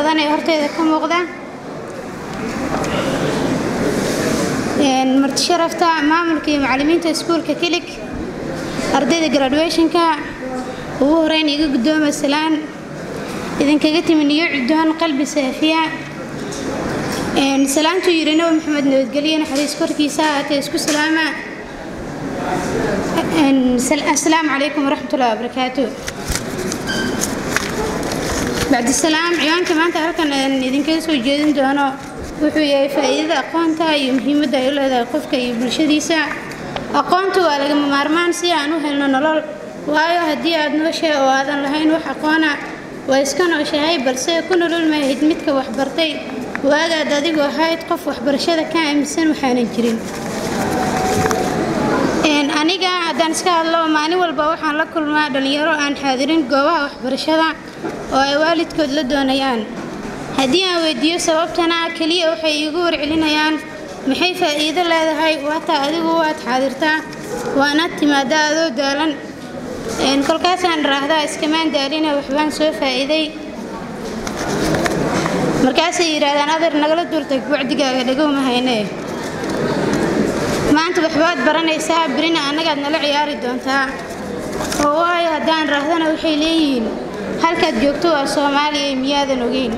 badan ee horteeda ka muuqda marti sharafta maamulka iyo macallimiinta iskuulka kilig ardayda graduationka ugu horeyn iga guddooma salaan idinkaga timi niyo cuddoon qalbi saafiya salaantuu yidhi nabi maxamed nabadgelye naxariis korkiisa haatee isku salaama asalaamu calaykum waraxmatullahi wabarakaatu bacdisalaam ciwaanka maanta halkan idinkaga soo jeedin doono wuxuu yahay faa'iidada aqoonta iyo muhiimadda ay u leedahay qofka iyo bulshadiisa aqoontu waa lagama maarmaan si aan u helno nolol waayo haddii aad nooshahay oo aadan lahayn wax aqoona waa iska nooshahay balse ku nolol maahid midka waxbartay waagaad adigu ahayd qof waxbarashada ka aaminsan waxaanan jirin aniga haddaan iska hadlo maalin walba waxaan la kulmaa dhallinyaro aan xaadirin goobaha waxbarashada oo ay waalidkood la doonayaan haddii aan weydiiyo sababtana keliya waxay iigu warcelinayaan maxay faa'iido leedahay waataa adigu waad xaadirtaa waanaad timaadaa adoo daalan kolkaasaan raahdaa iskamaan daalina waxbaan soo faa'iiday markaasay yidhaahdaan adeer nagala duurtay wacdigaaga dhagowma haynee maanta waxbaad baranaysaa birina annagaad nala ciyaari doontaa oo waayo haddaan raahdana waxay leeyihiin halkaad joogto waa soomaaliya miyaadan ogeyn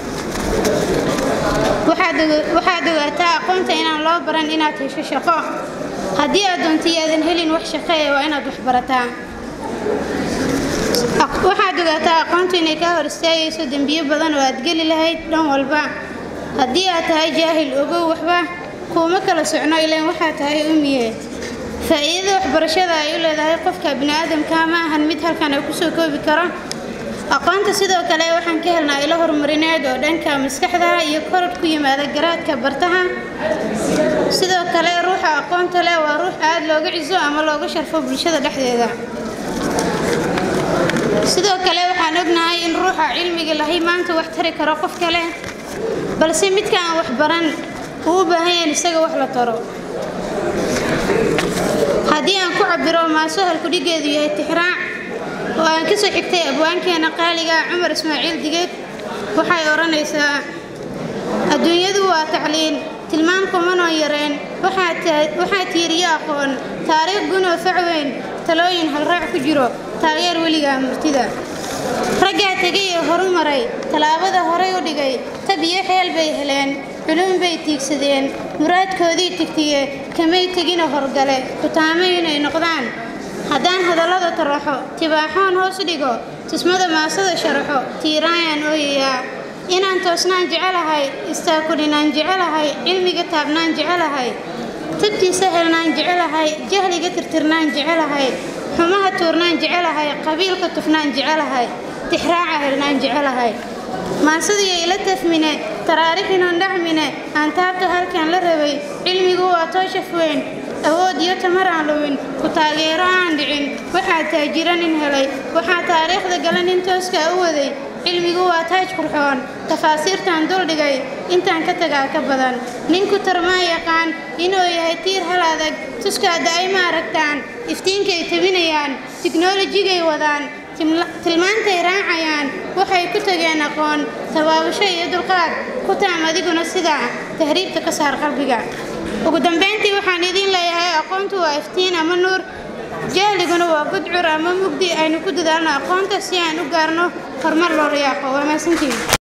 waxaad ogaataa aqoonta inaan loo baran inaad hesho shaqo haddii aad doontay aadan helin wax shaqo ee waa inaad wax barataa waxaad ogaataa aqoontu inay kaa hor istaagayso dembiyo badan oo aad geli lahayd dhan walba haddii aad tahay jaahil ogow waxba kuuma kala socno ilaan waxaa tahay umiye faa'iidada waxbarashada ay u leedahay qofka bini'aadamka ma ahan mid halkan ay kusoo koobi karo aqoonta sidoo kale waxaan ka helnaa ilo horumarineed oo dhanka maskaxda iyo korod ku yimaada garaadka bartaha sidoo kale ruuxa aqoonta leh waa ruux aad looga ciso ama looga sharfo bulshada dhexdeeda sidoo kale waxaan ognahay in ruuxa cilmiga lahay maanta wax tari karo qof kale balse midka aan wax baran uu u baahan yahan isaga wax la taro haddii aan ku cabiro maaso halkudhigeedu yahay tixraac oo aan ka soo xigtay abwaankeena qaaliga cumar ismaaciil digeed waxay odhanaysaa adduunyadu waa tacliin tilmaan kumanoo yareen waxaa tiiriyo aqoon taariikh gunoo facweyn talooyin halraac ku jiro taageer weligaa murtida raggaa tegay ee horu maray tallaabada horay u dhigay tab iyo xeel bay heleen culum bay tiigsadeen muraadkoodii tigtiye kamay tegina horgale kutaamo inay noqdaan haddaan hadallada taraxo tibaaxoon hoos dhigo tusmada maasada sharaxo tiiraayaan ooyayaa inaan toosnaan jecelahay istaakulinaan jecelahay cilmiga taabnaan jecelahay tabtiisa helnaan jecelahay jahliga tirtirnaan jecelahay xumaha tuurnaan jecelahay qabiilka tufnaan jecelahay tixraaca helnaan jecelahay maasadii ila tafmine taraarixinon dhacmine aan taabta halkan la rabay cilmigu waa tooshaf weyn awood iyo tamar aan luwin ku taageero aan dhicin waxaa taajira nin helay waxaa taariikhda gala nin tooskaa u waday cilmigu waa taaj qurxoon tafaasiirtaan duldhigay intaan ka tagaa ka badan ninku tarmaa yaqaan inuu yahay tiir hal adag tuskaada ay ma aragtaan iftiinkay tabinayaan tiknolojigay wadaan tilmaantay raacayaan waxay ku tageen aqoon tabaabasho iyo dulqaad ku taam adiguna sidaa tahriibta ka saar qalbiga ugu dambayntii waxaan idiin leeyahay aqoontu waa iftiin ama nuur jahliguna waa gudcur ama mugdi aynu ku dadaalno aqoonta si aan u gaarno horumar loo riyaaqo waa maasantiin